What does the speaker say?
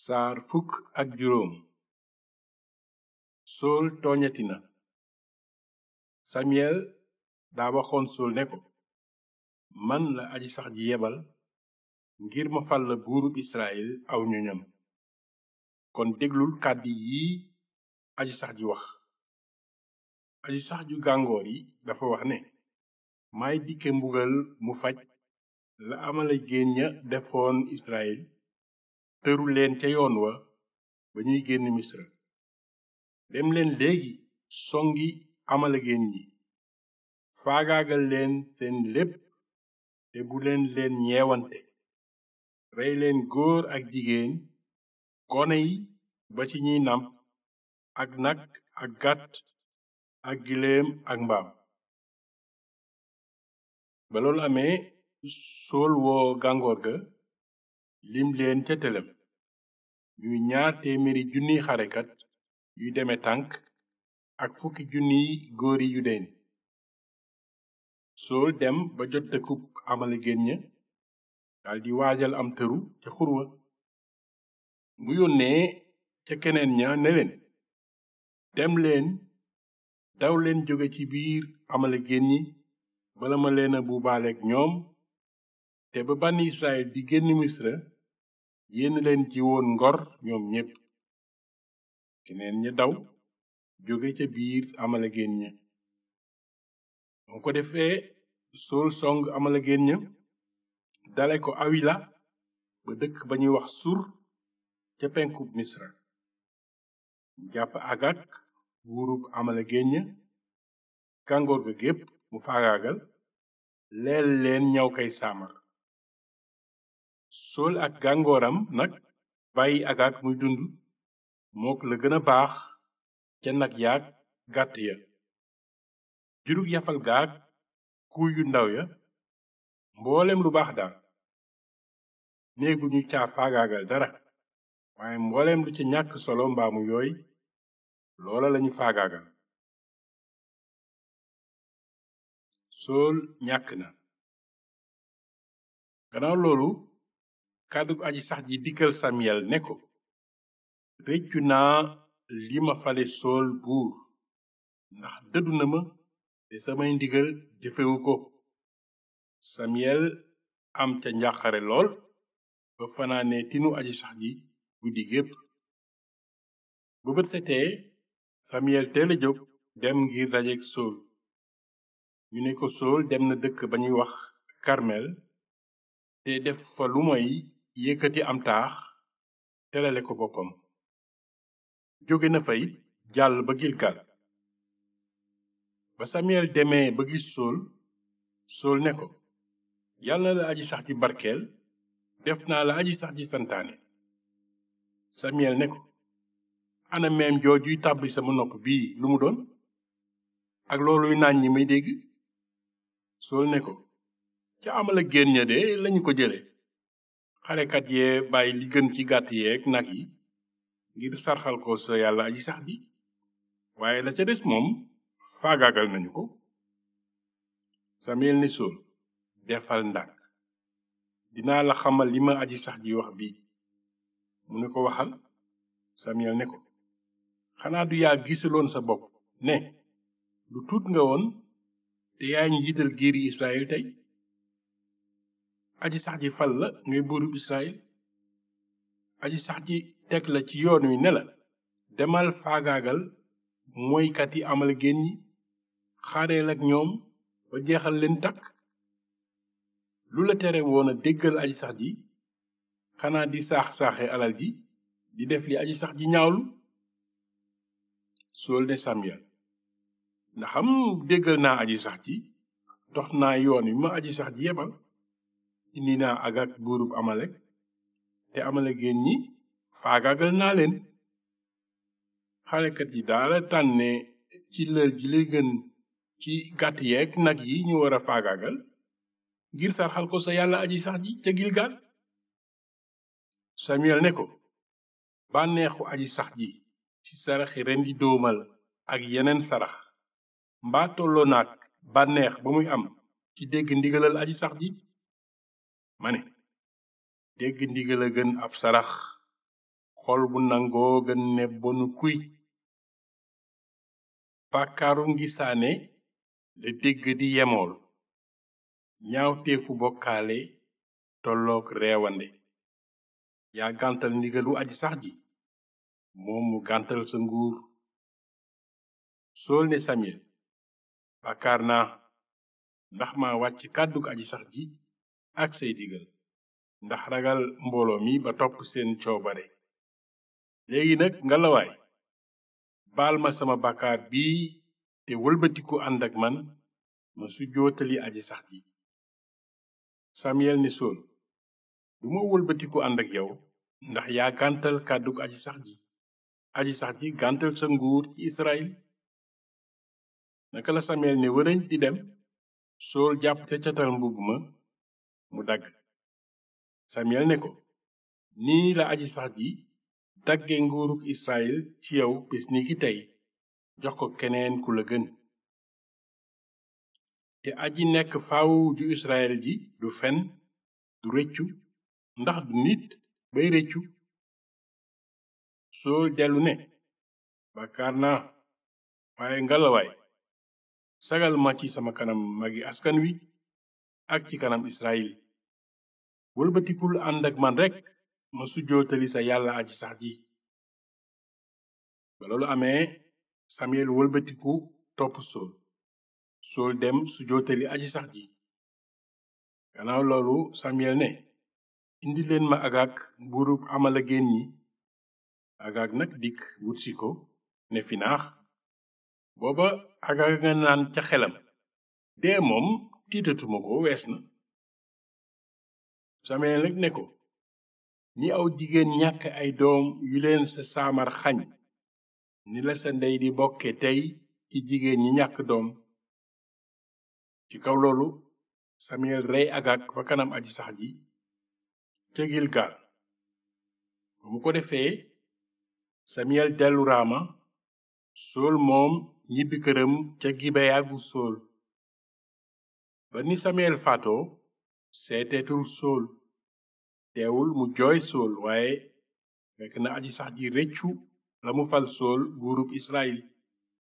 saar fukk ak juróom sool tooñati na samiyel daa waxoon sool ne ko man la aji sax ji yebal ngir ma fal la buurub israel aw ñoñam kon déglul kàddi yi aji sax ji wax aji sax ju gàngoor yi dafa wax ne may dikke mbugal mu faj la amala géen ña defoon israel tëru leen ca yoon wa ba ñuy génn misra dem leen léegi songi amalagéen ñi faagaagal leen seen lépp te bu leen leen ñeewante rey leen góor ak jigéen gone yi ba ci ñiy nàmp ak nag ak gàtt ak giléem ak mbaam ba loolu amee sool woo gàngoor ga lim leen ca telem ñuy ñaar téeméeri junniy xarekat yuy deme tànk ak fukki junniy góori yu deen sool dem ba jot dëkkub amalagéen ña daldi waajal am tëru ca xurwa mu yónnee ca keneen ña ne leen dem leen daw leen jóge ci biir amalagéen ñi bala ma leen a buubaaleek ñoom te ba bànni israel di génn misra yéen leen ji woon ngor ñoom ñépp keneen ña daw jóge ca biir amalagéen ña moo ko defee sool song amalagéen ña dale ko awila ba dëkk ba ñuy wax sur ca penkub misra jàpp agak buurub amalagéen ña gàngoor ga gépp mu faagaagal leel leen ñaw kay saamar sool ak gàngooram nag bàyyi agak muy dund mook la gën a baax ca nag yaag gàtt ya jurug yafal gaag kuy yu ndaw ya mboolem lu baax daal néegu ñu caa faagaagal dara waaye mboolem lu ca ñàkk solo mbaamu yooy loola lañu faagaagal sool ñàkk na gannaaw loolu kàddu aji sax ji dikkal samiyel ne ko réccu naa li ma fale sool buur ndax dëddu na ma te samay ndigal jëfewu ko samiyel am ca njàqare lool ba fanaane tinu aji sax ji guddi gépp bu bët setee samiyel teel a jóg dem ngir dajeek sool ñu ne ko sool dem na dëkk ba ñuy wax karmel te def fa lu moy yëkkati am taax terale ko boppam jóge na fay jàll ba gilgal ba samiyel demee ba gis sool sool ne ko yàlla na la aji sax ji barkeel def naa la aji sax ji santaane samiyel ne ko ana meem joojuy tàbbi sama nopp bii lu mu doon ak looluy naañ ñi may dégg sool ne ko ca amala génn ña de lañu ko jële xarekat yee bàyyi li gën ci gàtt yeeg nag yi ngir sarxal ko sa yàlla aji sax ji waaye la ca des moom faagaagal nañu ko samiyel ne sool defal ndànk dinaa la xamal li ma aji sax ji wax bi mu ne ko waxal samiyel ne ko xanaa du yaa gisaloon sa bopp ne lu tuut nga woon te yaa njiital giiri israel tey aji sax ji fal la ngay buurub israel aji sax ji teg la ci yoon wi ne la demal faagaagal mooykat yi amal génn ñi xaareel ak ñoom ba jeexal leen takk lu la tere woon a déggal aji sax ji xanaa di saax-saaxe alal ji di def li aji sax ji ñaawlu sool ne samiyel ndaxam déggal naa aji sax ji dox naa yoon wi ma aji sax ji yebal indi naa agak buurub amalek te amalagéen ñi faagaagal naa leen xarekat yi daala tànne ci lël ji li gën ci gàtt yeeg nag yi ñu war a faagaagal ngir sarxal ko sa yàlla aji sax ji ca gilgal samiyel ne ko bànneexu aji sax ji ci saraxi rendi doomal ak yeneen sarax mbaa tolloo naag bànneex ba muy am ci dégg ndigalal aji sax ji ma ne dégg ndigal a gën ab sarax xol bu nangoo gën ne bonu kuy bàkkaaru ngisaane la dégg di yemool ñaawteefu bokkaale tollook reewande yaa gàntal ndigalu aji sax ji moom mu gàntal sa nguur sool ne samiyel bàkkaar naa ndax ma wàcc kàddug aji sax ji ak say digal ndax ragal mbooloo mi ba topp seen coobare léegi nag ngalawaay baal ma sama bàkkaar bii te wëlbatiku ànd ak man ma su jootali aji sax ji samiyel ne sool duma wëlbatiku ànd ak yow ndax yaa gàntal kàddug aji sax ji aji sax ji gàntal sa nguur ci israel naka la samiyel ne wërëñ di dem sool jàpp ca catal mbubb ma mu dagg samiyel ne ko nii la aji sax ji dagge nguuruk israel ci yow bis ni ki tey jox ko keneen ku la gën te aji nekk faaw ju israel ji du fen du rëccu ndax du nit bay rëccu sool dellu ne bàkkaar naa waaye ngalawaay sagal ma ci sama kanam magi askan wi ak ci kanam israel wëlbatikul ànd ak man rekk ma sujjootali sa yàlla aji sax ji ba loolu amee samiyel wëlbatiku topp sool sool dem sujjootali aji sax ji gannaaw loolu samiyel ne indi leen ma agag buurub amalagéen ñi agag nag dikk wutsi ko ne finaax booba agag nga naan ca xelam dee moom tiitatuma ko wees na samiyel nag ne ko ni aw jigéen ñàkk ay doom yu leen sa saamar xañ ni la sa ndey di bokke tey ci jigéen ñi ñàkk doom ci kaw loolu samiyel rey agag fa kanam aji sax ji ca gilgal ba mu ko defee samiyel dellu raama sool moom ñibbi këram ca gibeya gu sool ba ni samiyel faatoo seeteetul sool teewul mu jooy sool waaye fekk na aji sax ji rëccu la mu fal sool buurub israel